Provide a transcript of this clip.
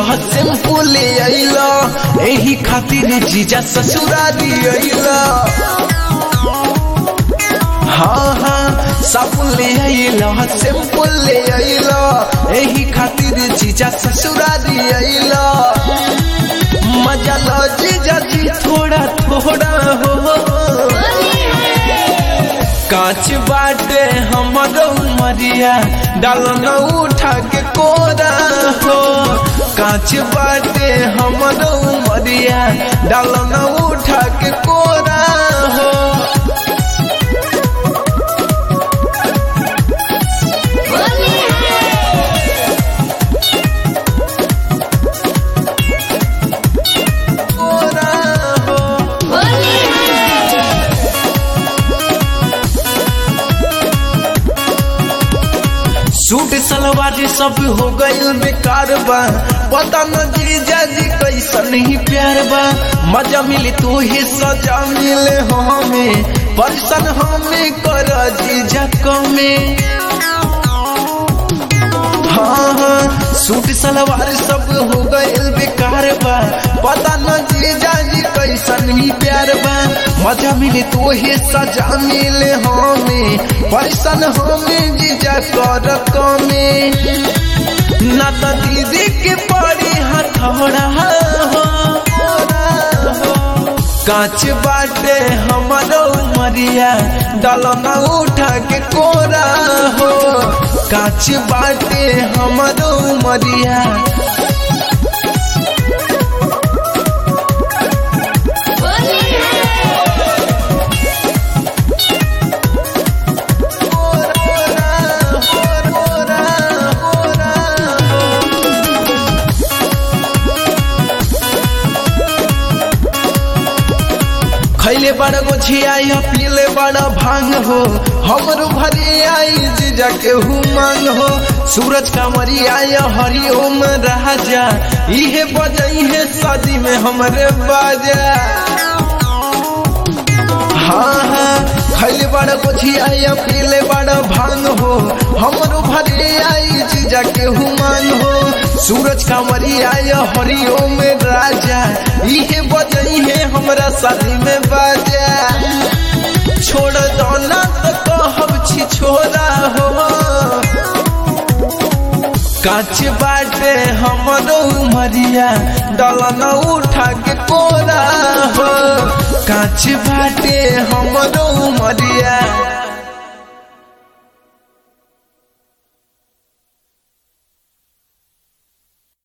simple अइला एही खातिर जीजा ससुरारी अइला हाँ हाँ साबुन ले अइला सिंपल ले अइला एही खातिर जीजा ससुरारी अइला मजा लो जीजा जी थोड़ा थोड़ा हो कांच बाटे हमरो मरिया डालो न उठा के कोरा हो कांच बाटे हमरो मरिया डालो न उठा के कोरा हो कोरा हो सूट सलवार सब हो गइल बेकार बा पता न जीजा जी कैसन ही प्यार बा मजा मिली तो ही सजा मिले हमें परसन हमें कर जीजा कमे हाँ हाँ सूट सलवार सब हो गइल बेकार बा पता न जीजा जी कैसन ही प्यार बा मजा मिले तो ही सजा मिले हमें पैसन हमें जीजा कर कमे ना तो दीदी के पड़ी हथौड़ा हो कांच बाटे हमारो मरिया डालो न उठा के कोरा हो कांच बाटे हमारो मरिया खैले बड़ा गोछिया पीले बड़ा भांग हो हमरो भरी आई जीजा के मांग हो सूरज का मरिया हरिओम राजा इहे बजई है शादी में हमरे बाजा हाँ हाँ खैले बड़ा गोछिया पीले बड़ा भांग हो हमरो भरी आई जीजा के मांग हो सूरज का मरिया हरिओम राजा इहे बजई है हमरा शादी में बाजा छोड़ दो ना तो कहब छी छोरा हो कांच बाटे हमरो मरिया डलन उठा के कोरा हो कांच बाटे हमरो मरिया